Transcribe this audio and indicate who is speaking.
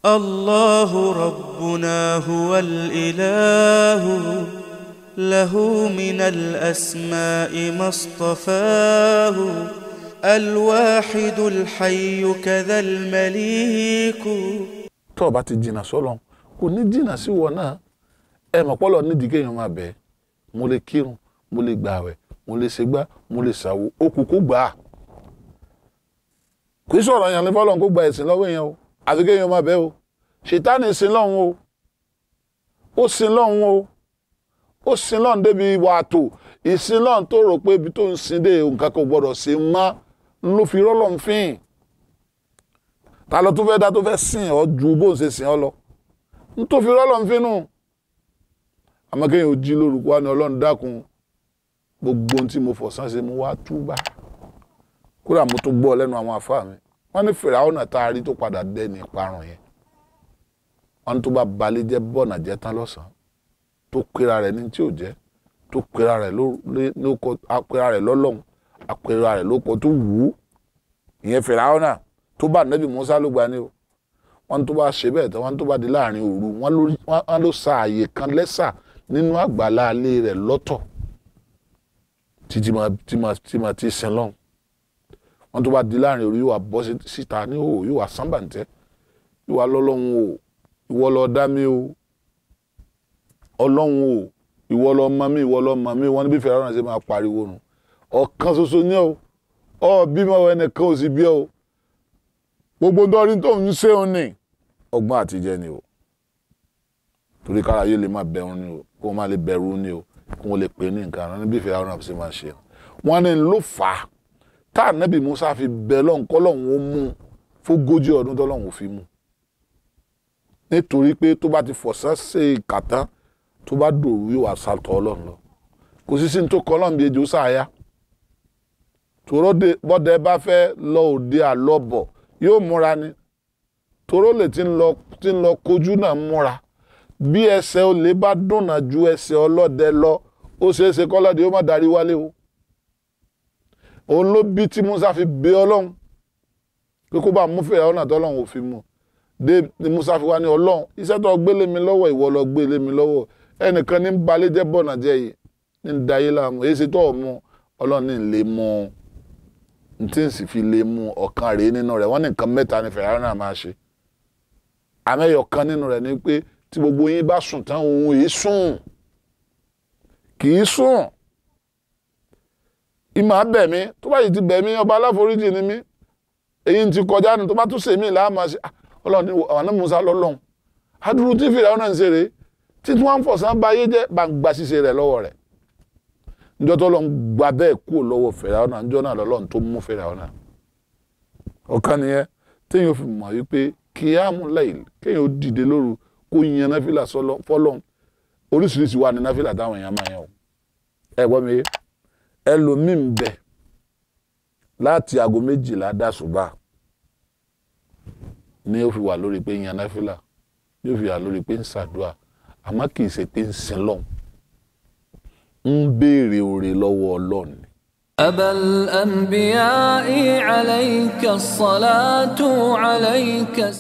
Speaker 1: الله ربنا هو الإله له من الأسماء ما اصطفاه الواحد الحي كذا المليك
Speaker 2: tó o bá ti jìnnà sọ́lọ́run kò ní jìnnà sí wọn náà ẹ mọ̀ pọ́lọ̀ nídìí kéèyàn máa bẹ̀ mo lè kírun mo lè gbààwẹ̀ mo lè ṣègbà mo lè ṣàwo ó kù kó gbà á kì í sọ̀rọ̀ yẹn ní fọ́lọ́run kó gba ẹ̀sìn lọ́wọ́ èèyàn o àfi kéèyàn máa bẹ̀ o ṣètánì sin lọ́hùn o ó sin lọ́hùn o ó sin lọ́hùn débi wàtò ìsin lọ́hùn tó rò pé ibi tó ń sin dé nǹkan kò gbọ́dọ̀ sí mọ́ ló fi rọ́lọ́hùn fín ta ló tún fẹ́ dá tó fẹ́ sìn ọ́ ju bó ń ṣe sìn ọ́ lọ n tó fi rọ́lọ́hùn fín nù àmọ́ kéèyàn ò jí lórúkọ wa ni ọlọ́run dákun gbogbo ohun tí mo fọ̀sán ṣe mo wá túbà kódà mo tún gbọ́ lẹ́nu àwọn àfáà mi wọ́n ní fìràwọ́nà tá a rí tó padà dẹ́ni ìparun yẹn wọ́n ní tó bá balẹ̀ jẹ́ bọ́ọ̀nà jẹ́ tán lọ́sàn-án tó pera rẹ̀ ní tí ò jẹ́ tó pera rẹ̀ lóko apera rẹ̀ lọ́lọ́hun apera rẹ̀ lóko tó wù ú ìyẹn fìràwọ́nà tó bá nẹ́bí Musa ló gba ni o wọ́n ní tó bá ṣe bẹ́ẹ̀ tán wọ́n ní tó bá di láàrin òru wọ́n ló sa àyè kan lẹ́sà nínú àgbàlá alẹ́ rẹ̀ lọ́tọ̀ títí máa ti sin lọ́hùn wọ́n tó bá di láàrin òru yóò wá bọ́ síta ní òwò yóò wá sábàǹtẹ́ yóò wá lọ́lọ́hun o ìwọ ló dá mi o ọlọ́hun o ìwọ ló mọ mi ìwọ ló mọ mi wọ́n ní bí fẹ́ràn ṣe máa pariwo nù ọ̀kan ṣoṣo ní o ọ bímọ ẹnìkan ò sì bí ọ gbogbo dọ́rin tó ń ṣe òun ni ọgbọ́n àtijẹ́ ni o torí kára yóò lè máa bẹ̀rù ni o kó má lè bẹ̀rù ni o kó wọn lè pè ní nǹkan àwọn níbi fẹ́ràn ṣe máa ṣe wọ́n ní ló fà á tá ànábì Musa fi bẹ lọ́hùn kọ́ lọ́hùn ó mú fógójì ọdún tó lọ́hùn ó fi mú nítorí pé tó bá ti fọ̀sán ṣe ìkàtán tó bá dòrú yóò wá sàtọ̀ ọlọ́run lọ kò sí sí ní tó kọ́ ọlọ́run bí ejò sáyà tòró bọ́dẹ bá fẹ́ lọ òde àlọ́bọ̀ yóò múra ni tòró lè ti ń lọ ti ń lọ kojú náà múra bí ẹsẹ̀ olè bá dùnà ju ẹsẹ̀ ọlọ́dẹ lọ ó ṣeé ṣe kọ́lọ́dẹ ó má darí wálé o òun ló bí tí Musa fi bẹ ọlọ́run pé kó bá mú fèrè ọ̀nà tọ́lọ́run ò fi mú dé ni Musa fi wá ní ọlọ́run iṣẹ́ tó gbélé mi lọ́wọ́ ìwọ lọ gbélé mi lọ́wọ́ ẹnìkan ní balẹ̀ jẹ́ bọ̀nà jẹ́ yìí ní dayé láàmú èyí ṣe tó ọ̀ mú ọlọ́run ní lè mú n tí n sì fi lè mú ọ̀kan rèé nínú rẹ̀ wọ́n ní nǹkan mẹ́ta ni fèrè ọ̀nà máa ṣe àmẹ́yọ̀ kan nínú rẹ̀ ni pé tí gbogbo yín bá sùn tán òun yìí sùn kì í sùn ìmọ̀ abẹ̀ mi tó bá yìí ti bẹ̀ mí ọba aláforíjì ni mí èyí ti kọjá ni tó bá tún sèmí láàmú àṣẹ ọlọ́run ní àwọn Musa lọ́lọ́run adúrú tí fìrà ọ̀nà ń ṣeré títí wọ́n ń fọ̀sán bá yé jẹ́ bá ń gba ṣíṣe rẹ̀ lọ́wọ́ rẹ̀ níjọ́ tó lọ́n gba bẹ́ẹ̀ kúrò lọ́wọ́ fìrà ọ̀nà níjọ́ náà lọ́lọ́run tó mú fìrà ọ̀nà ọ̀kan nìyẹn téèyàn fi mọ̀ wípé kíámù láìl kéèyàn ó dìde lóru kó yan náfìlà fọlọ́n oríṣiríṣi wà ní náfìlà táwọn èèyàn máa yan o ẹ gbọ́ mi yé ẹlòmíín bẹ láti aago méjìlá dàsùbà ni ó fi wà lórí pé yan náfìlà yóò fi wà lórí pé ń ṣàdúrà àmọ́ kì í ṣe pé ń sin lọ́hùn ń béèrè oore lọ́wọ́ ọlọ́run ni.
Speaker 3: أبا الأنبياء عليك الصلاة عليك